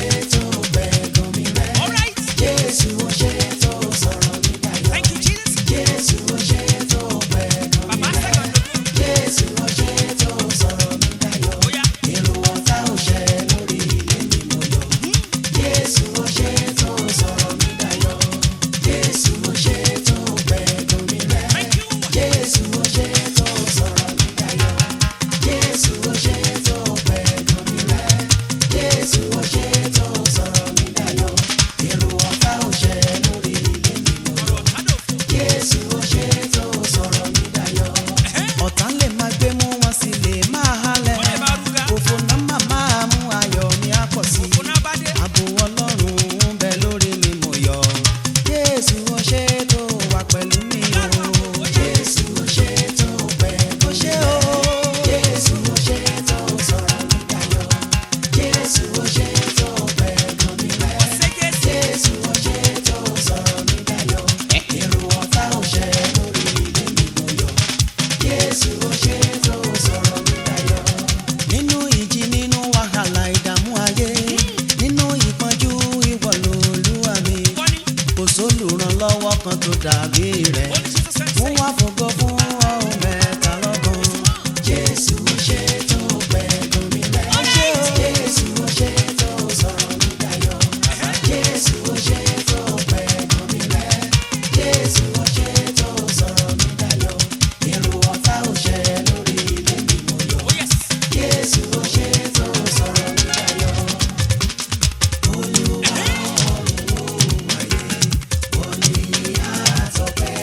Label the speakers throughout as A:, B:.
A: tó pẹ̀gàn mi rẹ́.
B: All right.
A: Jésù ó ṣe tó sọ̀rọ̀ mi dayọ̀.
B: Thank you, Jesus.
A: Jésù ó ṣe tó pẹ̀gàn mi
B: Bàbá
A: rẹ́.
B: sẹ́gbọ̀n lójú.
A: Jésù ó ṣe tó sọ̀rọ̀ mi dayọ̀.
B: Ó yá.
A: Èrò ọ̀tá ò ṣẹ lórí ilé mi mo yọ̀. Jésù ó ṣe tó sọ̀rọ̀ mi dayọ̀. Jésù ó ṣe tó pẹ̀gàn mi rẹ́.
B: Thank you.
A: Jésù ó ṣe tó sọ̀rọ̀ mi dayọ̀. Jésù ó ṣe tó pẹ̀gàn mi rẹ́. Jésù ó ṣe tó sọ̀rọ̀ mi dayọ̀. Èrò ọ̀tá ò ṣẹ lórí ilé mi mo yọ̀.
B: Ọ̀rọ̀ tádòfò.
A: Jésù ó ṣe tó sọ̀rọ̀ mi dayọ̀. Ọ̀tá lè máa gbé mú wọn sì lè máa halẹ̀.
B: Wọ́n lè bá rúgà.
A: Òfò náà máa máa mú ayọ̀ mi á pọ̀ sí i.
B: Òfò náà bá dé.
A: Ààbò Ọlọ́run ń bẹ lórí mi mo yọ̀. Jésù ó ṣe tó wà pẹ̀lú mi o. Jésù ó ṣe tó pẹ̀lú mi o. Jésù ó ṣe tó sọ̀rọ̀ mi dayọ̀. Jésù ó ṣe tó pẹ̀lú mi rẹ̀.
B: Ṣé Jésù?
A: Jésù ó ṣe tó sọ̀rọ̀ mi dayọ̀. Èrò ọ̀tá ò ṣẹ lórí ilé mi mo yọ̀. Jésù ó ṣe tó sọ̀rọ̀ mi dayọ̀. Nínú ìjì nínú wàhálà ìdààmú ayé. Nínú ìpọ́njú ìwọ lolúwa mi.
B: Wọ́n ní.
A: Kò sólùrànlọ́wọ́ kan tó dàbí rẹ̀.
B: Ó ní Jesus sent
A: Mo wá fògo fún ọ̀hún mẹ́ta lọ́gàn. Jésù ó ṣe tó pẹ̀lú mi rẹ̀. Jésù ó ṣe tó sọ̀rọ̀ mi dayọ̀. Jésù ó ṣe tó pẹ̀lú mi rẹ̀. Jésù ó ṣe tó sọ̀rọ̀ mi dayọ̀. Èrò ọ̀tá ò ṣẹ lórí ilé mi mo yọ̀.
B: Oh, yes.
A: Jésù ó ṣe tó sọ̀rọ̀ mi dayọ̀. Olúwa ọ̀run ayé, òní àtọ̀pẹ́.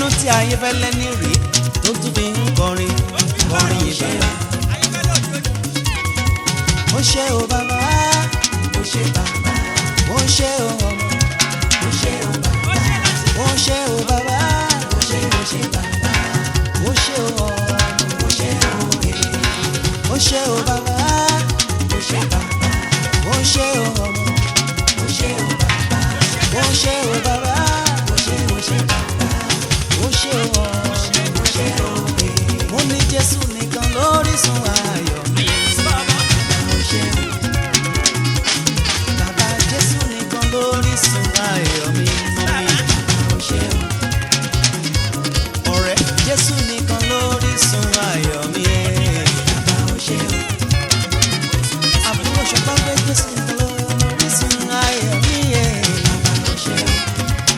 A: inú tí ayé fẹ́lẹ́ ní rèé tó tún fi ń kọrin kọrin ìbẹ̀rẹ̀. ó ṣe o bàbá ó ṣe bàbá ó ṣe o ọmọ ó ṣe o bàbá ó ṣe o bàbá ó ṣe ó ṣe bàbá ó ṣe o ọmọ ó ṣe o òye ó ṣe o bàbá ó ṣe bàbá ó ṣe o ọmọ ó ṣe o bàbá ó ṣe o bàbá ó ṣe ó ṣe bàbá ó ṣe o ọmọ ó ṣe o òye mo ní Jésù nìkan lórísun ayọ̀ mi bàbá ó ṣe o. Bàbá Jésù nìkan lórísun ayọ̀ mi mọ́ mi. Bàbá o ṣé o. Ọ̀rẹ́ Jésù nìkan lórísun ayọ̀ mi. Bàbá o ṣé o. Àbúrò ṣọpá pé Jésù nìkan lórísun ayọ̀ mi. Bàbá o ṣé o.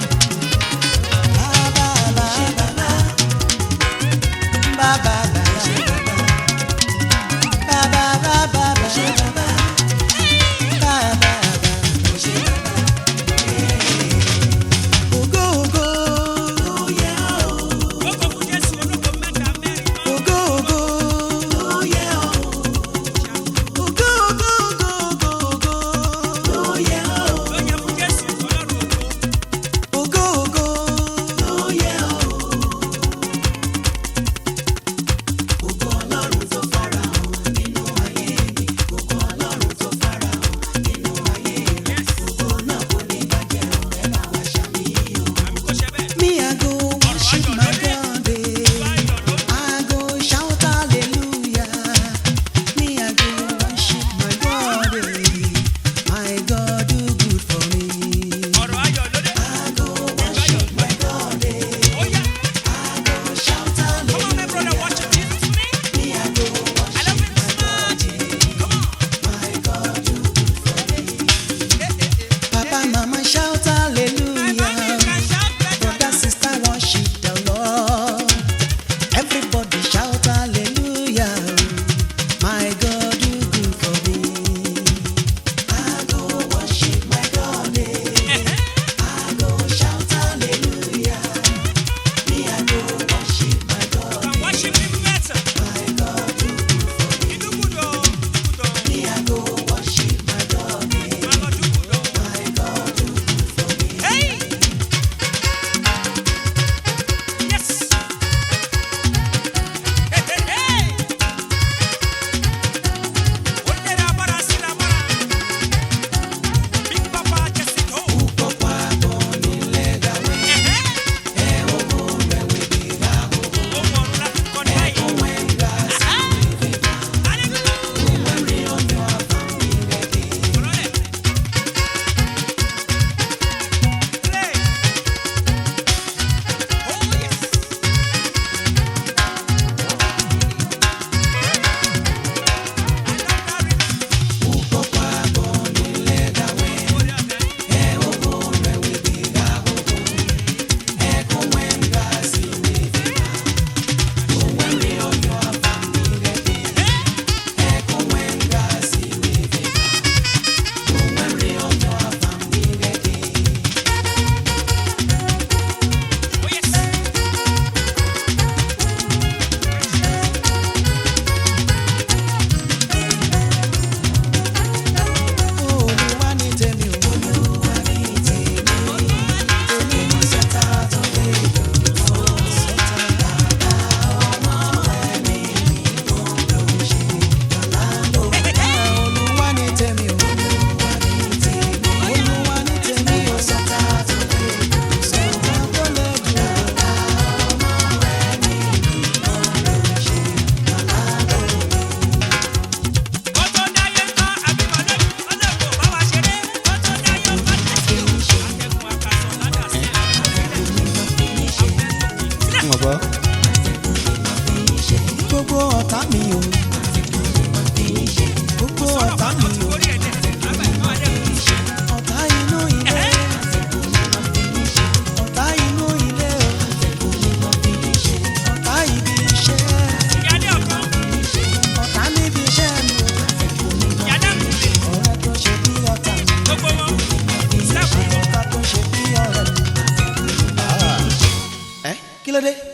A: ló dé